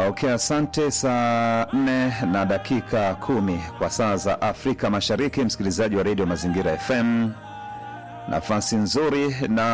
Okay, asante. Saa nne na dakika kumi kwa saa za Afrika Mashariki, msikilizaji wa redio Mazingira FM, nafasi nzuri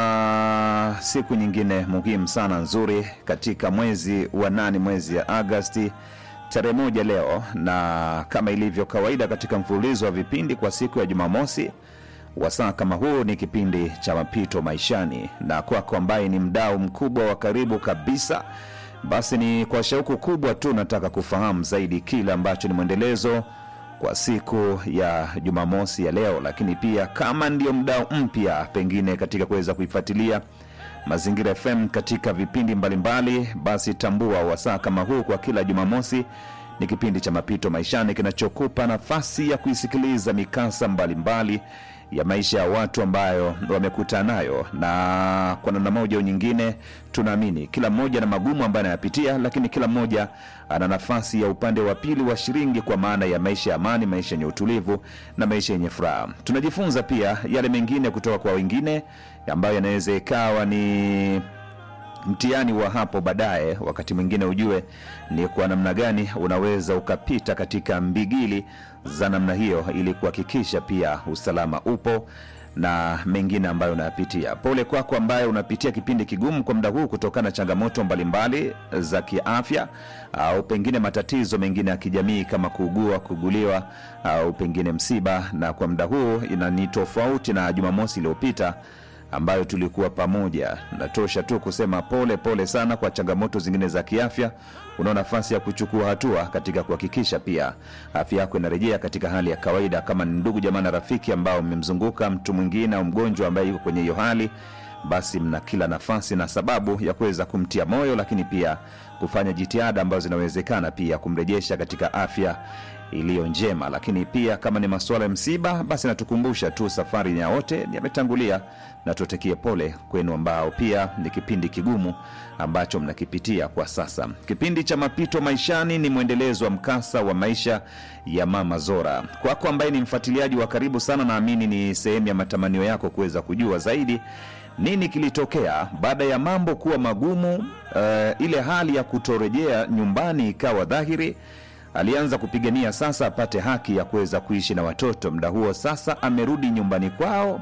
na siku nyingine muhimu sana nzuri katika mwezi wa nane, mwezi ya Agasti tarehe moja leo, na kama ilivyo kawaida katika mfululizo wa vipindi kwa siku ya Jumamosi wasaa kama huu ni kipindi cha mapito maishani, na kwako ambaye ni mdau mkubwa wa karibu kabisa basi ni kwa shauku kubwa tu nataka kufahamu zaidi kile ambacho ni mwendelezo kwa siku ya Jumamosi ya leo, lakini pia kama ndio mdau mpya pengine katika kuweza kuifuatilia Mazingira FM katika vipindi mbalimbali mbali, basi tambua wasaa kama huu kwa kila Jumamosi ni kipindi cha mapito maishani kinachokupa nafasi ya kuisikiliza mikasa mbalimbali mbali ya maisha ya watu ambayo wamekutana nayo, na kwa namna moja au nyingine, tunaamini kila mmoja na magumu ambayo anayapitia, lakini kila mmoja ana nafasi ya upande wa pili wa shilingi, kwa maana ya maisha ya amani, maisha yenye utulivu na maisha yenye furaha. Tunajifunza pia yale mengine kutoka kwa wengine ambayo yanaweza ikawa ni mtihani wa hapo baadaye. Wakati mwingine ujue ni kwa namna gani unaweza ukapita katika mbigili za namna hiyo, ili kuhakikisha pia usalama upo na mengine ambayo unayapitia. Pole kwako ambaye unapitia kipindi kigumu kwa muda huu kutokana na changamoto mbalimbali za kiafya, au pengine matatizo mengine ya kijamii kama kuugua, kuguliwa, au pengine msiba, na kwa muda huu ina ni tofauti na Jumamosi iliyopita ambayo tulikuwa pamoja. Natosha tu kusema pole pole sana kwa changamoto zingine za kiafya. Unao nafasi ya kuchukua hatua katika kuhakikisha pia afya yako inarejea katika hali ya kawaida. Kama ni ndugu jamaa na rafiki ambao mmemzunguka mtu mwingine au mgonjwa ambaye yuko kwenye hiyo hali, basi mna kila nafasi na sababu ya kuweza kumtia moyo, lakini pia kufanya jitihada ambazo zinawezekana pia kumrejesha katika afya iliyo njema. Lakini pia kama ni masuala ya msiba, basi natukumbusha tu safari ya wote yametangulia, na tutekie pole kwenu ambao pia ni kipindi kigumu ambacho mnakipitia kwa sasa. Kipindi cha mapito maishani ni mwendelezo wa mkasa wa maisha ya Mama Zora. Kwako ambaye ni mfuatiliaji wa karibu sana, naamini ni sehemu ya matamanio yako kuweza kujua zaidi nini kilitokea baada ya mambo kuwa magumu. Uh, ile hali ya kutorejea nyumbani ikawa dhahiri alianza kupigania sasa apate haki ya kuweza kuishi na watoto. Muda huo sasa amerudi nyumbani kwao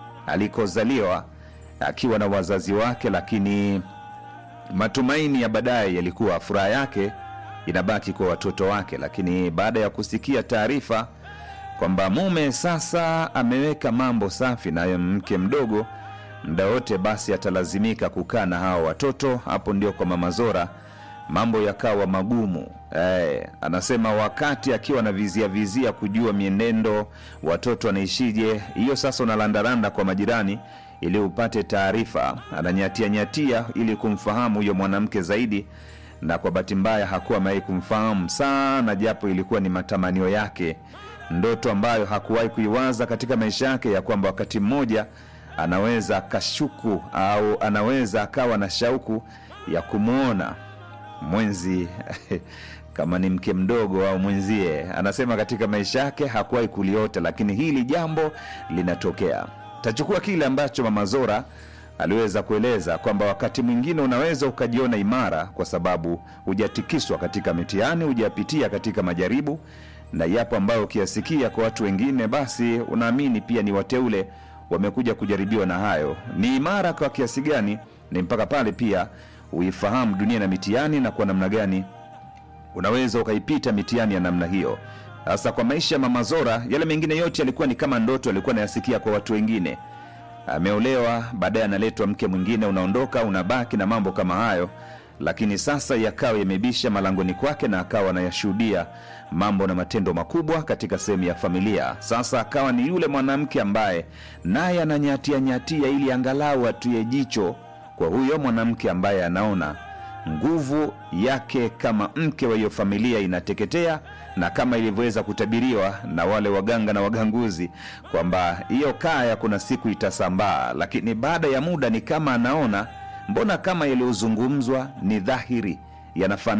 alikozaliwa akiwa na wazazi wake, lakini matumaini ya baadaye yalikuwa furaha yake inabaki kwa watoto wake. Lakini baada ya kusikia taarifa kwamba mume sasa ameweka mambo safi na mke mdogo, muda wote basi atalazimika kukaa na hawa watoto, hapo ndio kwa Mama Zora mambo yakawa magumu. Eh, anasema wakati akiwa na vizia vizia kujua mienendo watoto wanaishije, hiyo sasa unalandaranda kwa majirani ili upate taarifa. Ananyatia nyatia ili kumfahamu huyo mwanamke zaidi, na kwa bahati mbaya hakuwa amewahi kumfahamu sana, japo ilikuwa ni matamanio yake, ndoto ambayo hakuwahi kuiwaza katika maisha yake, ya kwamba wakati mmoja anaweza akashuku au anaweza akawa na shauku ya kumwona mwenzi kama ni mke mdogo au mwenzie. Anasema katika maisha yake hakuwahi kuliota, lakini hili jambo linatokea. Tachukua kile ambacho Mama Zora aliweza kueleza kwamba wakati mwingine unaweza ukajiona imara kwa sababu hujatikiswa katika mitihani, hujapitia katika majaribu, na yapo ambayo ukiyasikia kwa watu wengine, basi unaamini pia ni wateule wamekuja kujaribiwa na hayo. Ni imara kwa kiasi gani? Ni mpaka pale pia uifahamu dunia na mitihani na kwa namna gani unaweza ukaipita mitihani ya namna hiyo. Sasa kwa maisha ya Mama Zora, yale mengine yote yalikuwa ni kama ndoto alikuwa anayasikia kwa watu wengine. Ameolewa, baadaye analetwa mke mwingine, unaondoka, unabaki na mambo kama hayo, lakini sasa yakawa yamebisha malangoni kwake na akawa anayashuhudia mambo na matendo makubwa katika sehemu ya familia. Sasa akawa ni yule mwanamke ambaye naye ananyatia nyatia ili angalau atuye jicho kwa huyo mwanamke ambaye anaona nguvu yake kama mke wa hiyo familia inateketea, na kama ilivyoweza kutabiriwa na wale waganga na waganguzi kwamba hiyo kaya kuna siku itasambaa. Lakini baada ya muda ni kama anaona mbona kama yaliyozungumzwa ni dhahiri yanafanana